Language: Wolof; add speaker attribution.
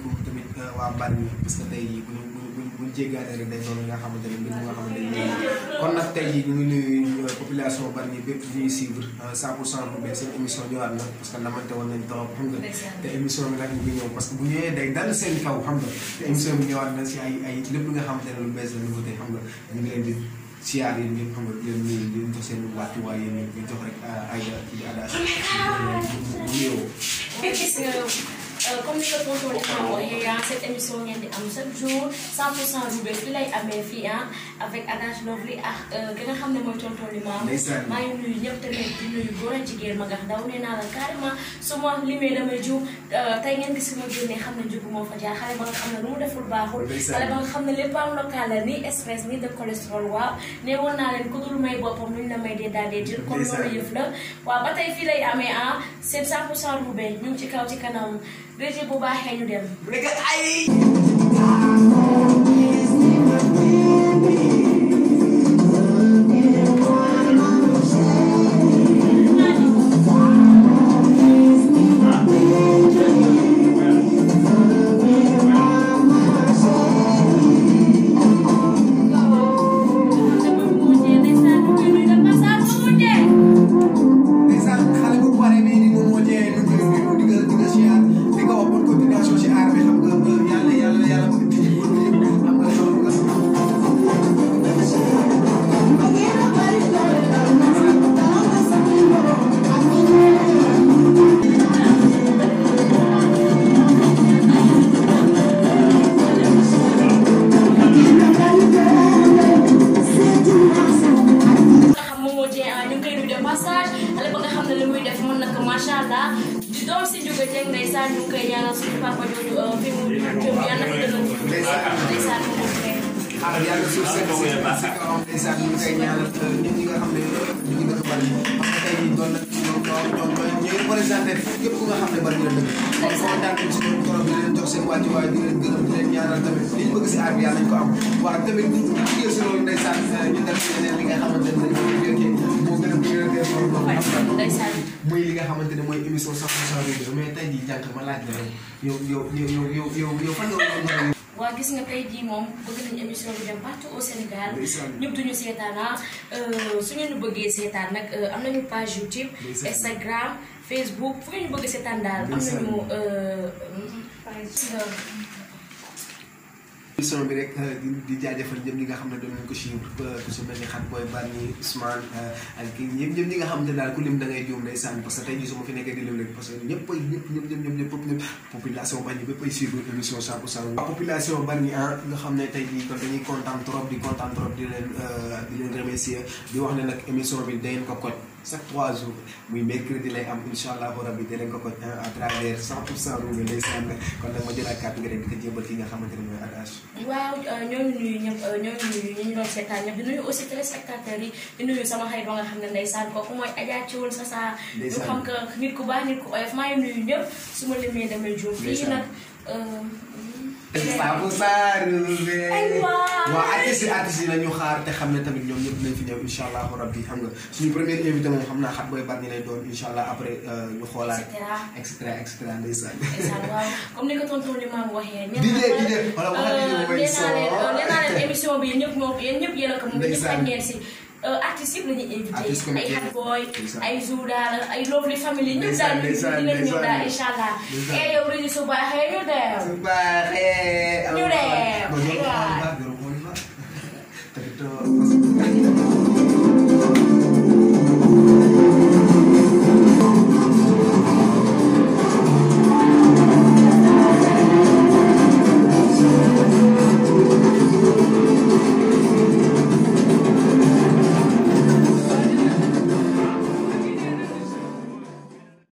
Speaker 1: asalaamaaleykum tamit waa Bargny parce que tey jii bu ñu bu ñu bu ñu jéggaane rek day doon li nga xamante ne mbir mi nga xamante ne nii kon nag tey jii ñu ngi nuyu population Bargny bépp di ñuy suivre 100 pour 100 bu bees seen émission ñëwaat na parce que namante woon nañ trop xam nga te émission bi nag ñu ngi ñëw parce que bu ñëwee day dal seen kaw xam nga te émission bi ñëwaat na si ay ay lépp li nga xamante ne lu bees la nouveauté xam nga ñu ngi leen di siyaar yéen ñëpp xam nga di leen nuyu di leen jox seen wàccuwaay yéen ñëpp di jox rek Aïda di Ada bu ñëw
Speaker 2: comme ni ko tonton di ko waxee ah cette émission ngeen di am chaque jour 100 pour 100 Roubaix fi lay amee fii ah avec Adage Lovely ak ki nga xam ne mooy tonton li maam maa ngi nuyu ñëpp tamit di nuyu góor ak jigéen ma nga daw nee naa la carrément su ma limee damay jiw tey ngeen gis ma génnee xam ne njubu moo fa jaar xale ba nga xam ne lu mu deful baaxul xale ba nga xam ne lépp am local la ni stress ni de cholestérol waaw nee woon naa leen ku dul may boppam luñ la may dee daal dee jël comme loolu yëf la waaw ba tey fii lay amee ah seen 100 pour 100 Roubaix ñu ngi ci kaw ci kanam régie bu baaxee ñu dem.
Speaker 1: rek ay. muy li nga xamante ne mooy émission 100 pour 100 Roubaix mais tey jii jànk ma laaj la yow yow yow yow yow yow fan nga war a
Speaker 2: waa gis nga tey jii moom bëgg nañu émission bi dem partout au Sénégal ñëpp duñu seetaan ah su ngeen ñu bëggee seetaan nag am nañu page YouTube Instagram Facebook fu ngeen ñu bëgg seetaan daal am nañu
Speaker 1: émission bi rek di di jaajëfal ñëpp ñi nga xam ne doon nañu ko suivre ku si mel ni xat booy Bargny Ousmane ak kii ñëpp ñëpp ñi nga xam ne daal ku lim da ngay juum day sànni parce que tey jii su ma fi nekkee di lim leen parce que ñëpp ay ñëpp ñëpp ñëpp ñëpp ñëpp ñëpp population Bargny bépp ay suivre émission 100 pour 100 population Bargny ah nga xam ne tey jii kon dañuy kontaan trop di kontaan trop di leen di leen remercier di wax ne nag émission bi da ngeen ko koj chaque trois jours muy mercredi lay am incha allahu rabbi da leen ko koj à travers 100 pour 100 Roubaix day sànni kon nag ma jëlaat kàddu gi rek di ko jébal ki nga xamante ne mooy Adage
Speaker 2: waaw ñoo ngi nuyu ñëpp ñoo ngi nuyu ñi ñu doon seetaan ñëpp di nuyu aussi téléspectateurs yi di nuyu sama xarit ba nga xam ne ndeysaan kooku mooy Adja Thiawul sa saa ñu xam que nit ku baax nit ku oyof maa ngi nuyu ñëpp su ma limee damay juum fii nag
Speaker 1: Saabu Saar Roubaix waaw artistes yi artistes yi nañu xaar te xam ne tamit ñoom ñëpp dinañ fi ñëw incha allahu rabbi xam nga suñu premier invité moom xam naa xat booy Bargny lay doon incha allah après ñu xoolaat et cetera et cetera ndeysaan
Speaker 2: waaw comme ni ko tonton li maam waxee
Speaker 1: di dee di dee wala waxal di dee mooy soo
Speaker 2: nee naa leen émission bi ñëpp moom yéen ñëpp yéen a ko moom ñëpp ak ngeen si artistes yëpp la ñuy invité ay Hot Boy ay Zouda ay Lovely Family ñëpp daal ñu dinañ ñëw daal incha allah et yow dañuy su baaxee ñu dem
Speaker 1: su baaxee
Speaker 2: ñu dem
Speaker 1: waaw